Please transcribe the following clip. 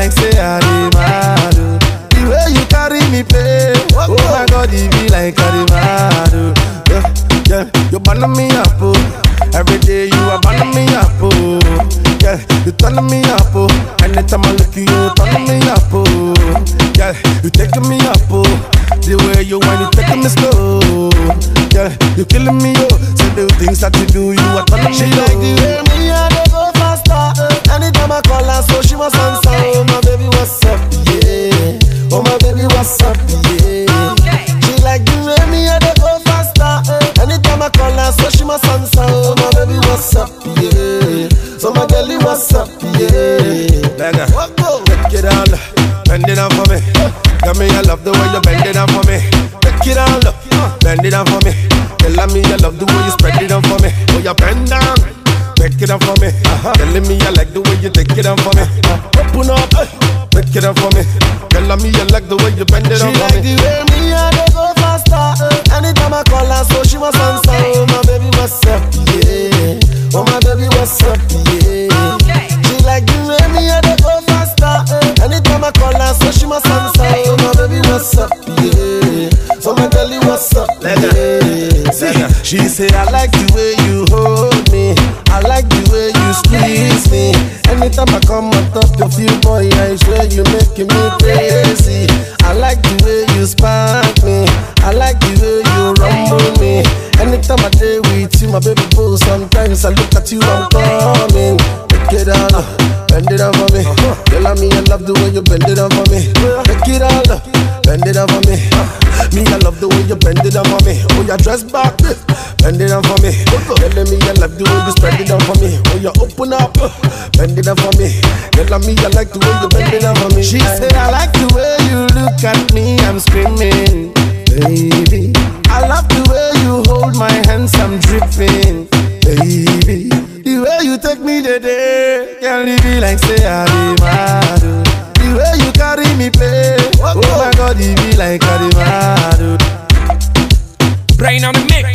like say I dey mad. oh. The way you carry me play, oh my God, it be like I dey mad. oh. Yeah, yeah, you burn me up, oh. Every day you are burn me up, oh. Yeah, you turn me up, oh. Anytime I look you, you turn me up, oh. Yeah, you taking me up, oh. The way you want you taking me slow. Yeah, you killing me, oh. So the things that you do, you are turning She me like the way me and they go faster. Anytime I call her, so she must answer. Oh my baby, what's up? Yeah. Oh my baby, what's up? Yeah. She like the way me and they go faster. Anytime I call her, so she must answer. Oh my baby, what's up? Yeah. So my girlie, what's up? Yeah. Beggar. What go? Take it down, bend it down for me. Tell me you love the way you bend it down for me. Take it down, bend it down for me. Tell me you love the way you spread it down for me. Oh, you bend down, take it down for me. Telling me you like the way you take it down for me. Open up, take it down for me. Tell me you like the way you bend it She down for like me. the way me and they go faster. Anytime I call her, so she must answer. Oh my baby, what's up? Yeah. Oh my baby, what's up? Yeah. She like the way me and they go faster. Anytime I call her, so she must answer. Oh my baby, what's up? Yeah. So my girlie, what's up? Yeah. See, she say I like the way you hold me. I like the way you squeeze me. Anytime I come on top of you, boy, I swear you making me crazy. I like the way you spank me. I like the way you rumble me. Anytime I day with you, my baby boo. Sometimes I look at you, I'm coming. Take it down, uh, bend it down for me. Tell me I love the way you bend it down for me. Take it down, uh, bend it down for me. Me, I love the way you bend it down for me. Oh, you dress back, bend it down for me. Telling me I love the way you spread it down for me. Oh, you open up, bend it down for me. Tell me I like the way you bend it down for me. She said I like the way you look at me. I'm screaming, baby. I love the way you hold my hands. I'm dripping, baby. The way you take me today, can't leave me like say I be mad. oh. The way you carry me play, oh my God, it be like I be mad. oh. Brain on the mix.